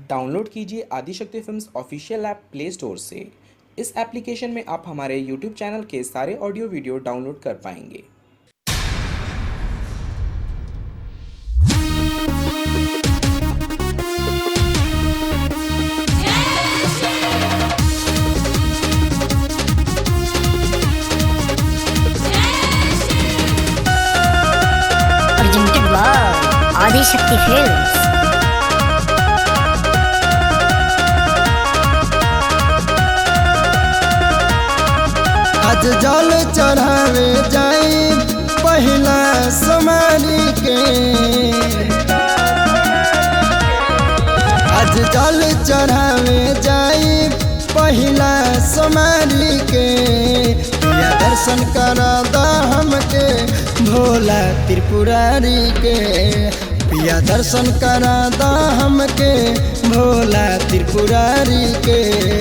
Download कीजिए Adishakti films official app play store से इस एप्लीकेशन में आप हमारे यूट्यूब चैनल के सारे ऑडियो वीडियो डाउनलोड कर पाएंगे presented by Adi Shakti Films. आज जल चढ़ावे जाई पहिला समारी के आज जल चढ़ावे जाई पहिला समारी के या दर्शन करा दा हमके भोला त्रिपुरारी के पिया दर्शन करा दा हमके भोला त्रिपुरारी के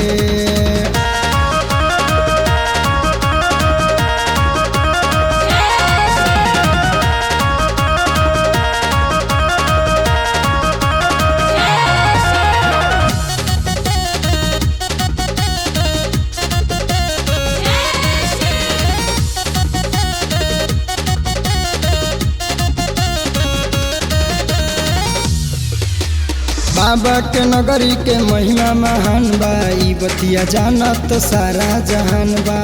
बाबा के नगरी के महिमा महान बा ई बतिया जानत सारा जहान बा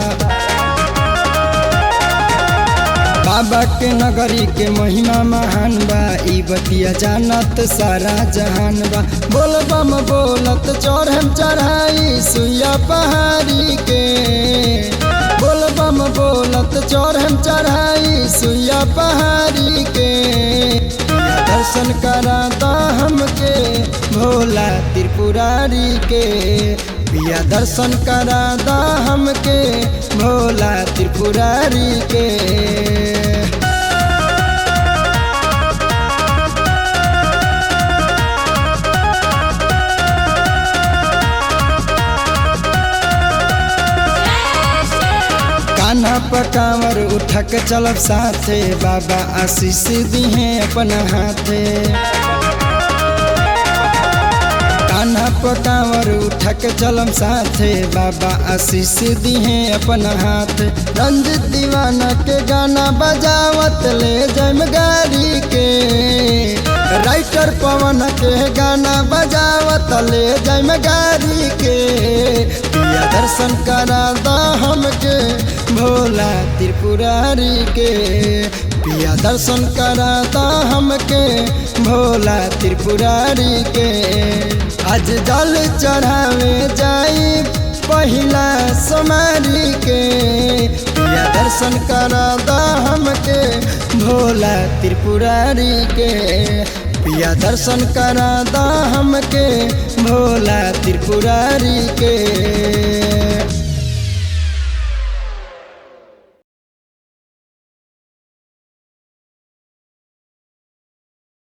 बाबा के नगरी के महिमा महान बा ई बतिया जानत सारा जहान बा बोल बम बोलत चढ़म चढ़ाई सुइया पहाड़ी के बोल बम बोलत चढ़म चढ़ाई सुइया पहाड़ी के दर्शन कराता हमके भोला त्रिपुरारी के पिया दर्शन कराता हमके भोला त्रिपुरारी के कान्हा पकावर उठा के चलब साथे बाबा आशीष दिहे अपन हाथे कान्हा पकावर उठा के चलम साथे बाबा आशीष दिहे अपन हाथ रंजित दीवाना के गाना बजावत ले जम गाड़ी के राइटर पवन के गाना बजावत ले जम गाड़ी के पिया दर्शन करा दा हमके भोला त्रिपुरारी के पिया दर्शन कराता हमके भोला त्रिपुरारी के आज जल चढ़ावे जाई पहिला समारी के पिया दर्शन कराता हमके भोला त्रिपुरारी के पिया दर्शन कराता हमके भोला त्रिपुरारी के